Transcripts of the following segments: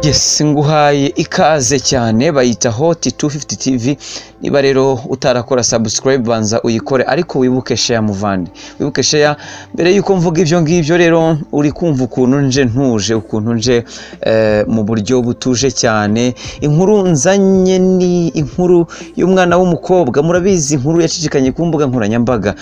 Yes nguhaye ikaze cyane bayita hoti 250 TV niba rero utarakora subscribe banza uyikore ariko wibuke share muvandi wibuke share mbere yuko mvuga ibyo ngibyo rero uri kumva ukuntu nje ntuje ukuntu nje eh, mu buryo butuje cyane inkuru nzanye ni inkuru y'umwana w'umukobwa murabizi inkuru yacicikanye ku mbuga nkoranyambaga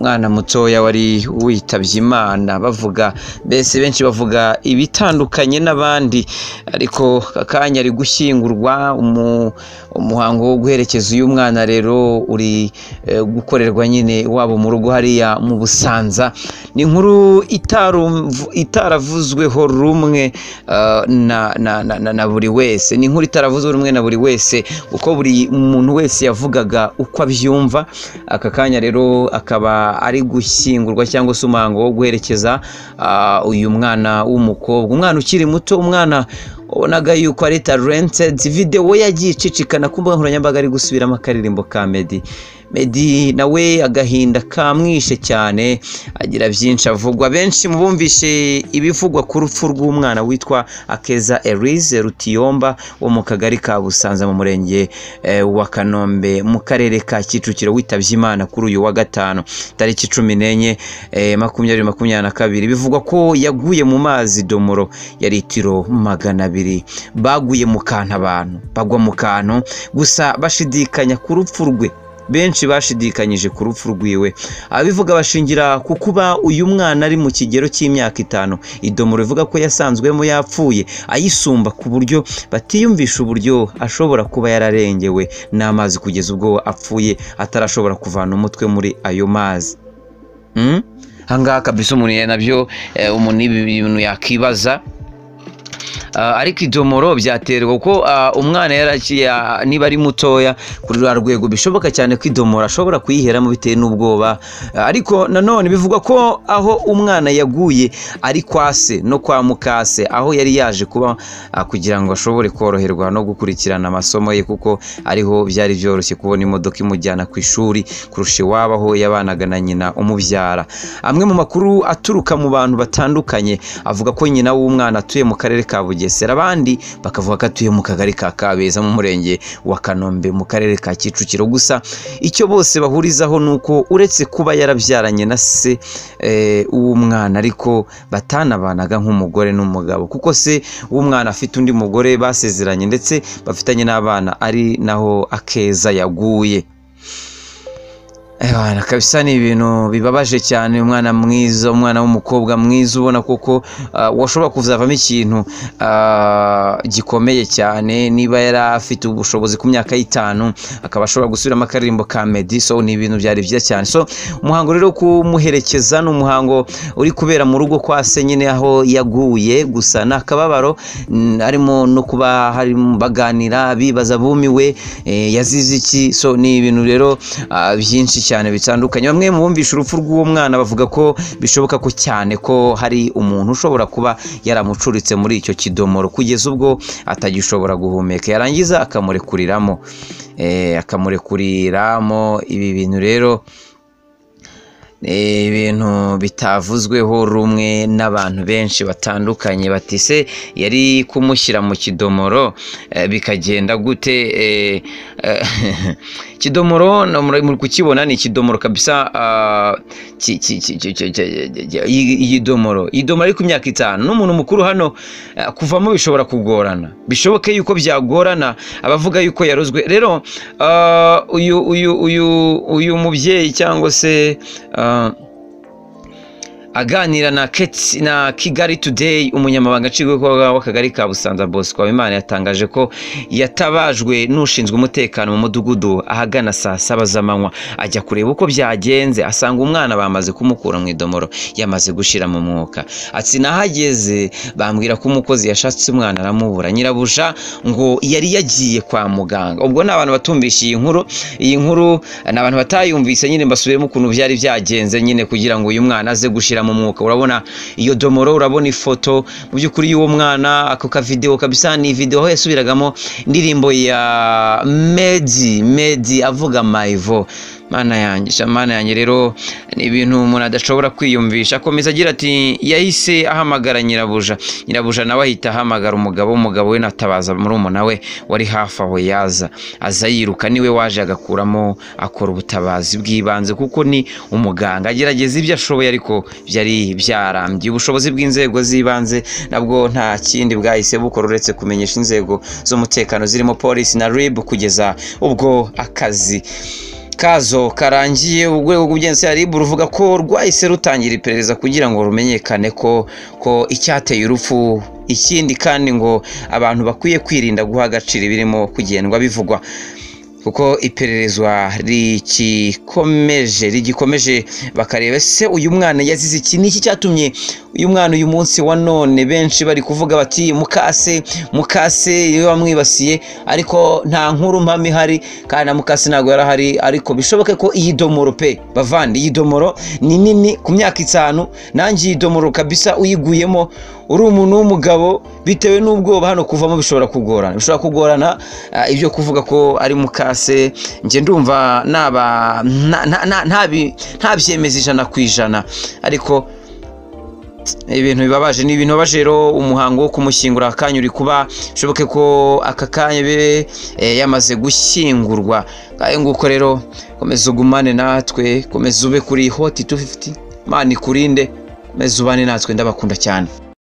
umwana mutoya wari witabye imana bavuga mbese benshi bavuga ibitandukanye n'abandi ariko akanya ari gushyingurwa umu- umuhango wo guherekeza uyu mwana rero uri eh, gukorerwa nyine wabo mu rugo hariya mu busanza ni inkuru itarumv- itaravuzweho rumwe eh, na, na, na, na, na buri wese ni inkuru itaravuzwe rumwe na buri wese kuko buri muntu wese yavugaga uko abyumva aka kanya rero akaba ari gushyingurwa cyangwa se umuhango wo guherekeza ah, uyu mwana w'umukobwa umwana ukiri muto umwana wabonaga yuko ari talented videwo yagiye icicikana ku mbuga nkoranyambaga ari gusubiramo akaririmbo ka meddy meddy nawe agahinda kamwishe cyane agira byinshi avugwa benshi mu bumvishe ibivugwa ku rupfu rw'umwana witwa akeza elise rutiyomba wo mu kagari ka busanza mu murenge eh, wa kanombe mu karere ka kicukiro witabye imana kuri uyu wa gatanu tariki cumi n'enye eh, makumyabiri makumyabiri na kabiri bivugwa ko yaguye mu mazi domoro ya litiro magana abiri baguye mu kantu abantu bagwa mu kantu gusa bashidikanya ku rupfu rwe benshi bashidikanyije ku rupfu rwiwe abivuga bashingira ku kuba uyu mwana ari mu kigero cy'imyaka itanu idomoro ivuga ko yasanzwemo yapfuye ayisumba ku buryo batiyumvisha uburyo ashobora kuba yararengewe n'amazi kugeza ubwo apfuye atarashobora kuvana umutwe muri ayo mazi Mm? ahangaha kabisa umuntu ya- nabyo eh, umuntu ibi bintu yakibaza Ah, ariko idomoro byaterwa kuko ah, umwana yaraciye ah, niba ari mutoya kuri rwa rwego bishoboka cyane ko idomoro ashobora kuyiheramo bitewe n'ubwoba Ah, ariko nanone bivugwa ko aho umwana yaguye ari kwa se no kwa mukase aho yari yaje kuba ah, kugira ngo ashobore koroherwa no gukurikirana amasomo ye kuko ariho byari byoroshye kubona imodoka imujyana ku ishuri kurusha iwabo aho yabanaga na nyina umubyara amwe mu makuru aturuka mu bantu batandukanye avuga ko nyina w'umwana atuye mu karere ka bugesera abandi bakavuga ko atuye mu kagari ka kabeza mu murenge wa kanombe mu karere ka kicukiro gusa icyo bose bahurizaho ni uko uretse kuba yarabyaranye na se eh, w'umwana ariko batanabanaga nk'umugore n'umugabo kuko se w'umwana afite undi mugore basezeranye ndetse bafitanye n'abana ari naho akeza yaguye Ebana, kabisa ni ibintu bibabaje cyane umwana mwiza umwana w'umukobwa mwiza ubona koko ah, washobora kuzavamo ikintu ah, gikomeye cyane niba yari afite ubushobozi ku myaka y'itanu akaba ashobora gusubiramo akaririmbo ka meddy so ni ibintu byari byiza cyane so umuhango rero wo kumuherekeza ni umuhango uri kubera mu rugo kwa se nyine aho yaguye gusa ni akababaro mm, harimo no kuba harimo baganira bibaza bumiwe eh, yazize iki so ni ibintu rero ah, byinshi cyane bitandukanye bamwe mu bumvisha urupfu rw'uwo mwana bavuga ko bishoboka ko cyane ko hari umuntu ushobora kuba yaramucuritse muri icyo kidomoro kugeza ubwo atagishobora guhumeka yarangiza akamurekuriramo eh, akamurekuriramo ibi bintu rero Eh, ibintu bitavuzweho rumwe n'abantu benshi batandukanye bati se yari kumushyira mu kidomoro eh, bikagenda gute eh, eh, kidomoro no muri muri kukibona ni ikidomoro kabisa ah, ki- ki- ki- ki- ki- ki- ki- iyi iyi domoro iyi domoro ari ku myaka itanu n'umuntu mukuru hano eh, kuvamo bishobora kugorana bishoboke yuko byagorana abavuga yuko yarozwe rero ah, uyu uyu uyu uyu mubyeyi cyangwa se Ah, aganira na Keti- na kigali today umunyamabanga nshingwabikorwa w'akagari ka busanza bosco habimana yatangaje ko yatabajwe n'ushinzwe umutekano mu mudugudu ahagana saa saba z'amanywa ajya kureba uko byagenze asanga umwana bamaze kumukura mu idomoro yamaze gushira mu mwuka ati nahageze bambwira ko umukozi yashatse umwana aramubura nyirabuja ngo yari yagiye kwa muganga ubwo ni abantu batumvise iyi nkuru iyi nkuru ni abantu batayumvise nyine mbasubiremo ukuntu byari byagenze nyine kugira ngo uyu mwana aze gushira mu mwuka urabona iyo domoro urabona ifoto mu by'ukuri y'uwo mwana ako kavidewo kabisa ni videwo aho yasubiragamo indirimbo ya medi medi avuga mayivo mana yanjye sha mana yanjye rero ni ibintu umuntu adashobora kwiyumvisha akomeza agira ati yahise ahamagara nyirabuja nyirabuja nawe ahita ahamagara umugabo umugabo we natabaza murumuna we wari hafi aho yaza aza yiruka niwe waje agakuramo akora ubutabazi bw'ibanze kuko ni umuganga agerageza ibyo ashoboye ariko byari byarambiye ubushobozi bw'inzego z'ibanze nabwo nta kindi bwahise bukora uretse kumenyesha inzego z'umutekano zirimo polisi na rib kugeza ubwo akazi kazo karangiye urwego rw'ubugenzacyaha rib ruvuga ko rwahise rutangira iperereza kugira ngo rumenyekane ko ko icyateye urupfu ikindi kandi ngo abantu bakwiye kwirinda guha agaciro ibirimo kugendwa bivugwa kuko ipererezwa rigikomeje rigikomeje bakareba se uyu mwana yazize iki niki cyatumye uyu mwana uyu munsi wa none benshi bari kuvuga bati mukase mukase iyo wamwibasiye ariko nta nkuru mpamya ihari kandi na mukase ntabwo yari ahari ariko bishoboke ko iyi domoro pe bavandi iyi domoro ni nini ku myaka itanu nanjye iyi domoro kabisa uyiguyemo uri umuntu w'umugabo bitewe n'ubwoba hano kuvamo bishobora kugorana bishobora kugorana ibyo kuvuga ko ari mukase njye ndumva ntabyemeza ijana ku ijana ariko ibintu bibabaje ni ibintu bibabaje rero umuhango wo kumushyingura akanya uri kuba bishoboke ko aka kanya be yamaze gushyingurwa ayo nguko rero komeza ugumane natwe komeza ube kuri hoti tu fifiti mani kurinde komeza ubane natwe ndabakunda cyane